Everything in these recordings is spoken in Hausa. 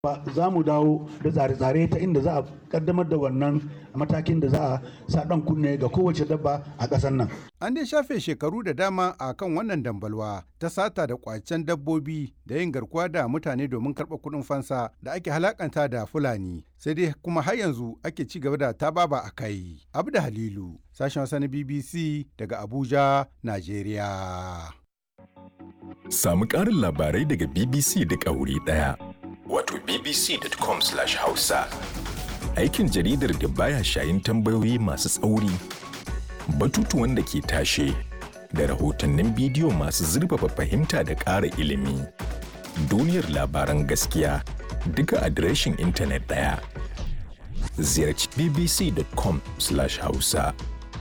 za mu dawo da tsare-tsare ta inda za a kaddamar da wannan matakin da za a sa ɗan kunne ga kowace dabba a ƙasar nan. An dai shafe shekaru da dama a kan wannan dambalwa ta sata da kwacen dabbobi da yin garkuwa da mutane domin karɓar kuɗin fansa da ake halakanta da Fulani. Sai dai kuma har yanzu ake ci gaba da tababa a kai. Abda Halilu, sashen wasa na BBC daga Abuja, Najeriya. Samu ƙarin labarai daga BBC da ƙauri ɗaya. Wato bbc.com/hausa. Aikin jaridar da baya shayin tambayoyi masu tsauri, batutuwan da ke tashe, da rahotannin bidiyo masu zurfafa fahimta da ƙara ilimi. Duniyar labaran gaskiya duka adireshin intanet ɗaya. Ziyarci bbc.com/hausa.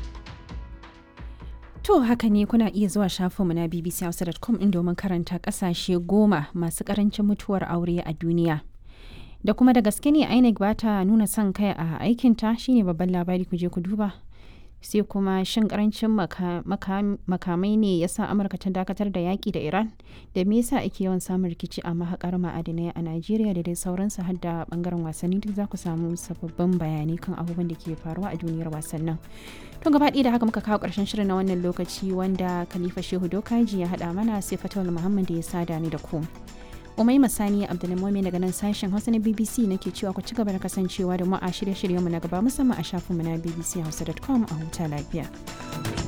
To haka ne kuna iya zuwa shafinmu na bbchausa.com in domin karanta kasashe goma masu karancin mutuwar aure a duniya. Da kuma da gaske ne INEC ba ta nuna son kai a aikinta shine babban labari ku je ku duba. Sai kuma shin karancin makamai ne ya sa Amurka ta dakatar da yaƙi da Iran da me yasa ake yawan samun rikici a mahakar ma'adinai a Najeriya da dai sauransu har da bangaren wasanni duk za ku samu sababbin bayanai kan abubuwan da ke faruwa a duniyar wasannin. To gaba ɗaya da haka muka kawo ƙarshen shirin na wannan lokaci wanda Khalifa Shehu Dokaji ya haɗa mana sai Fatawul Muhammad da ya sada ni da ku. Umai Masani Abdulmumin daga nan sashen Hausa na BBC nake cewa ku ci gaba da kasancewa da mu a shirye-shiryenmu na gaba musamman a shafinmu na bbchausa.com a huta lafiya.